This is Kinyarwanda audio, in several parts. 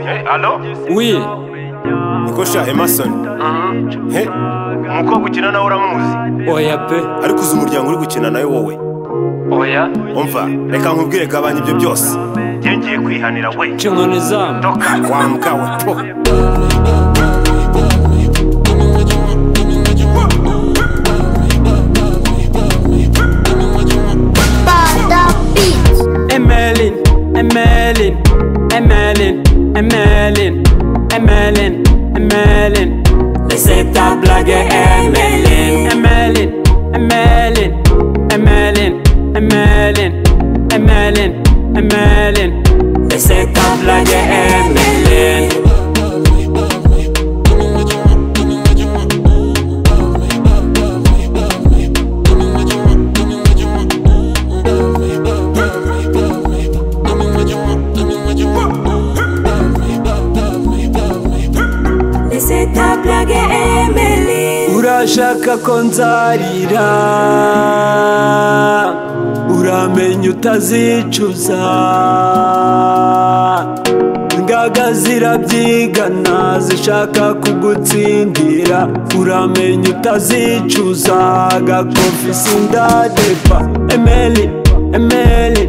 Eh, Allo Oui, niko sha emerson he umukobwa ukina nawe uramuzi oya pe. ariko uzi umuryango uri gukina nawe wowe oya umva reka nkubwire gabanya ibyo byose njye ngiye kwihanira we Nca inkoni izamu. doka wa mbwa we po Bada beat. Emelin, Emelin, Emelin, Emelin, Emelin, Emelin. Laissez ta blague Emelin. Emelin, Emelin, Emelin, Emelin, Emelin, Emelin. Laissez ta blague Emelin. Laissez ta blague, Emily. urashaka ko nzarira uramenya utazicuza ingaga zirabyigana zishaka kugutsindira uramenya utazicuza agakofisi ndadepa emeli emeli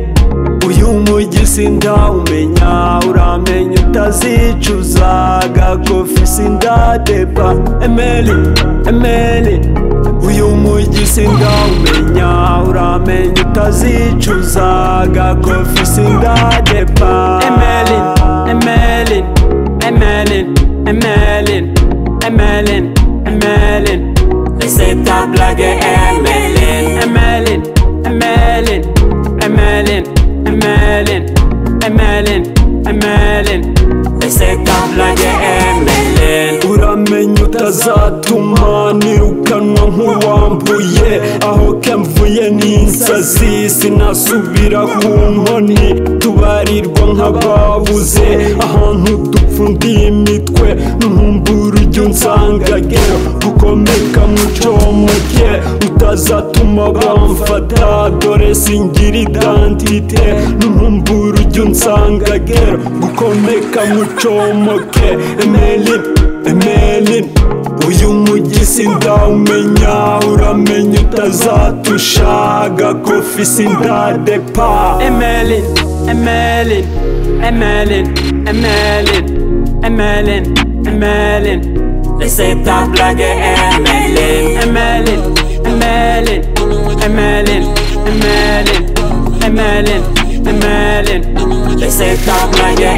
uyu mujyi sindawumenya uramenya utazicuza agakofisi ndadepa emeli emeli uyu mujyi sindawumenya uramenya utazicuza agakofisi ndadepa emeli emeli emeli emeli emeli emeli Laissez ta blague Emeline Emeline, Emeline, Emeline, Emeline, Emeline, Emeline Laissez ta blague Emeline Uramenya utazatuma nirukanwa nk'uwambuye Aho kemvuye n'insazi sinasubira ku nkoni Tubarirwa nk'ababuze ahantu dupfundiye imitwe Ntumbura ujya unsangage gukomeka mu mucomeke utazatuma bamfata dore singira identite n'inkumbura ujya unsangagera gukomeka mucomoke emeli emeli uyu mujyi sindawumenya uramenya utazatusha agakofi sindadepa emeli emeli emeli emeli emeli emeli Laissez ta blague Emeline Emeline, Emeline, Emeline, Emeline, Emeline, Emeline Laissez ta blague